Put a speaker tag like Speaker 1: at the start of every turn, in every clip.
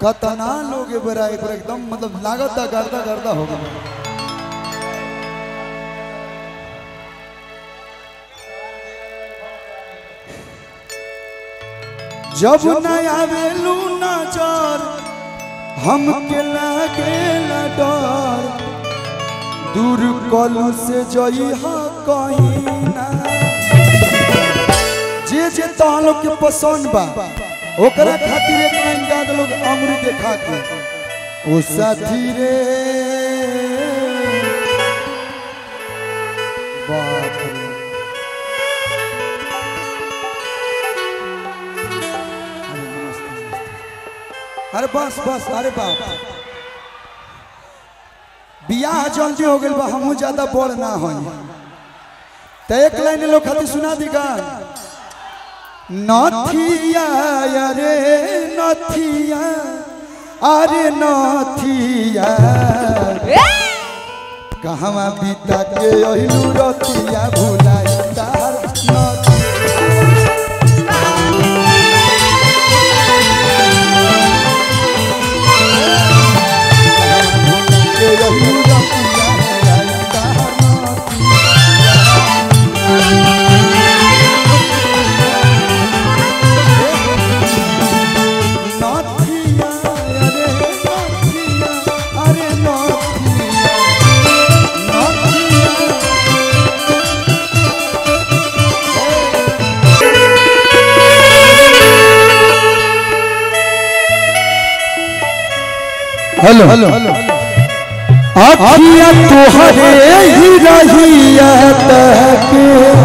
Speaker 1: कतना लोग ए बरा एक बार एकदम मतलब लागत गर्दा गर्दा हो गया जब न आवेलू नजर हमके लागे न डर दूर कलू से जई हा कहीं ना जे जे तहां लोग के पसंद बा ओकरा खातिर एक लाइन गा दे लोग अमृत देखा के ओ साथी रे बाप रे अरे बस बस अरे बाप बियाह जल्दी हो गइल बा हमहू ज्यादा बड़ ना होई त एक लाइन लोग खातिर सुना दीगा नथिया अरे नथिया अरे नथिया कहवा बीता के अहिलू रतिया भुलाई तार नथिया के अहिलू रतिया भुलाई तार नथिया नथिया अरे नथिया अरे नथिया नथिया हेलो हेलो आखिया तोहरे ही रहिया तके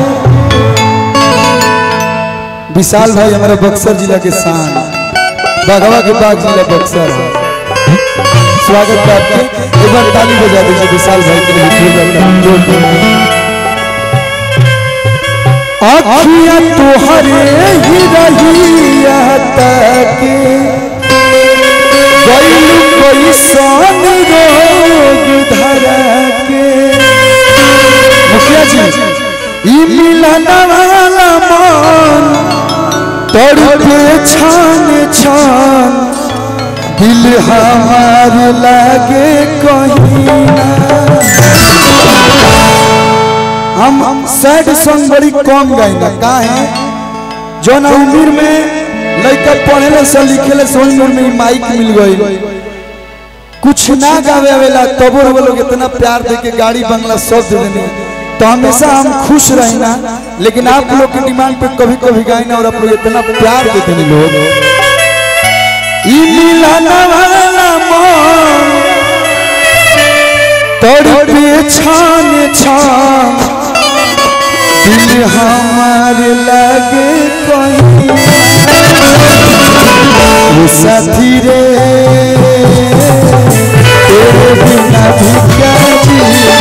Speaker 1: विशाल भाई हमारा बक्सर जिला के शान बागवा के बाग जिला बक्सर है स्वागत है आपके एक बार ताली बजा दीजिए विशाल भाई के लिए फूल रखा है। जोर जोर। आखिया तोहरे ही रहिया तके गइल कोई सन रोग धरा के मुखिया जी ई मिलन वाला मन तड़पे छान छान दिल हमार लागे कहीं ना हम हम सैड सॉन्ग बड़ी कम गाइना काहे जो ना उम्र में लड़का पढ़ेले से लिखेले से उम्र में ही माइक मिल गई कुछ ना गावे आवेला तबो वो लोग इतना प्यार दे के गाड़ी बंगला सब दे देने तो हमेशा हम खुश रहना लेकिन आप लोग की डिमांड पे कभी कभी गाइना और आप लोग इतना प्यार देते हैं लोग ई मिलन वाला मन तड़पे छान छान दिल हमार लगे कहीं वो साथी रे तेरे बिना भी क्या जीना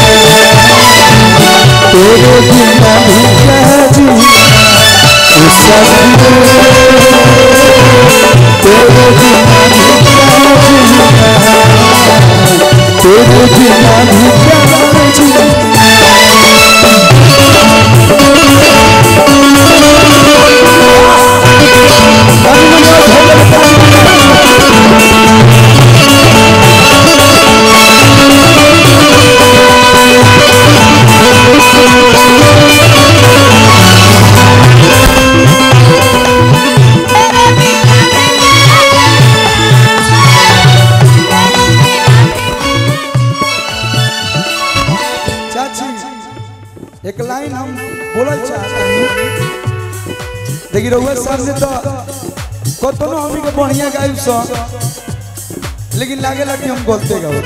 Speaker 1: तेरे बिना भी क्या जीना वो साथी रे तेरे बिना भी क्या जीना तेरे बिना भी क्या जीना चाची एक लाइन हम बोलल चाहते हैं देखिए रउआ सामने तो कतनो हमनी के बढ़िया गाइब सो लेकिन लागे कि हम बोलते गाओ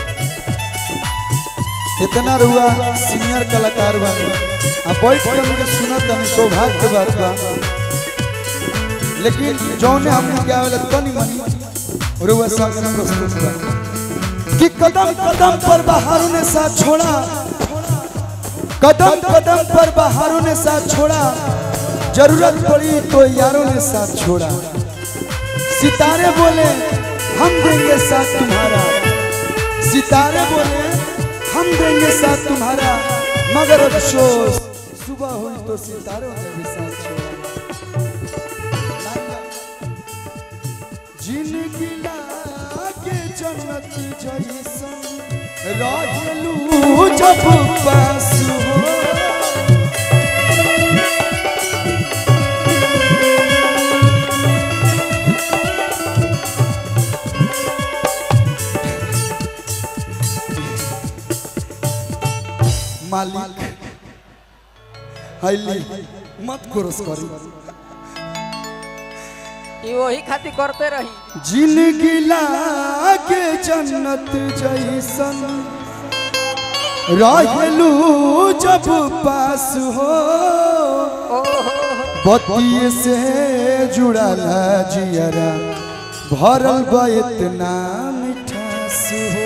Speaker 1: इतना रुआ सीनियर कलाकार बा आ बैठ के हमके सुनत हम सौभाग्य के बात बा लेकिन जौने हमने क्या वाला तनी मनी रुआ सामने प्रस्तुत बा कि कदम कदम पर बहारों ने साथ छोड़ा कदम कदम पर बहारों ने साथ छोड़ा जरूरत पड़ी तो यारों ने साथ छोड़ा सितारे बोले हम देंगे साथ तुम्हारा सितारे बोले हम देंगे साथ तुम्हारा मगर अफसोस सुबह हुई तो सितारों ने भी साथ छोड़ा जिंदगी ला जन्नत जैसन रहलू जब पास हो मालिक हाईली मत कोरस करी
Speaker 2: ई वही खातिर करते रही
Speaker 1: जिंदगी लागे जन्नत जैसन रहलू जब पास हो बतिये से जुड़ल जियरा भरल बा इतना मिठास हो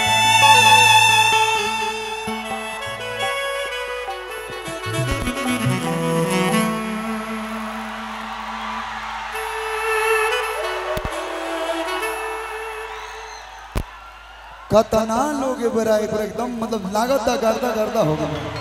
Speaker 1: कतना लोग ए बरा एक बार एकदम मतलब लागत गर्दा गर्दा हो गया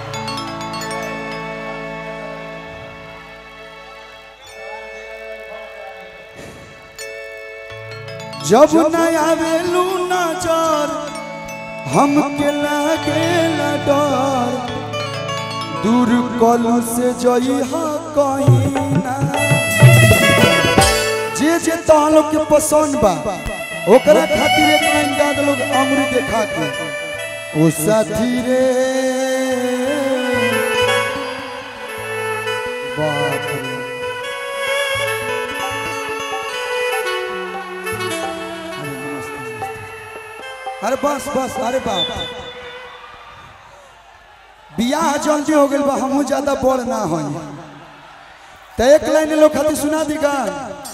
Speaker 1: जब न आवेलू नजर हम के लागे डर दूर कलू से जई हा कहीं ना जे जे तहन लोग के पसंद बा ओकरा खातिर एक लाइन गा दे लोग अमृत देखा के ओ साथी रे बाप रे अरे नमस्ते, नमस्ते। अरे बस बस अरे बाप बियाह जल्दी हो गइल बा हमहू ज्यादा बड़ ना होई तो एक लाइन लोग खातिर सुना दी गा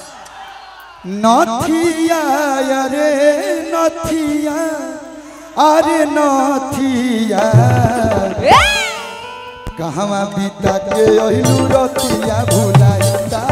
Speaker 1: नथिया अरे नथिया अरे नथिया कहवा बीता के अहिलू रतिया भुलाइता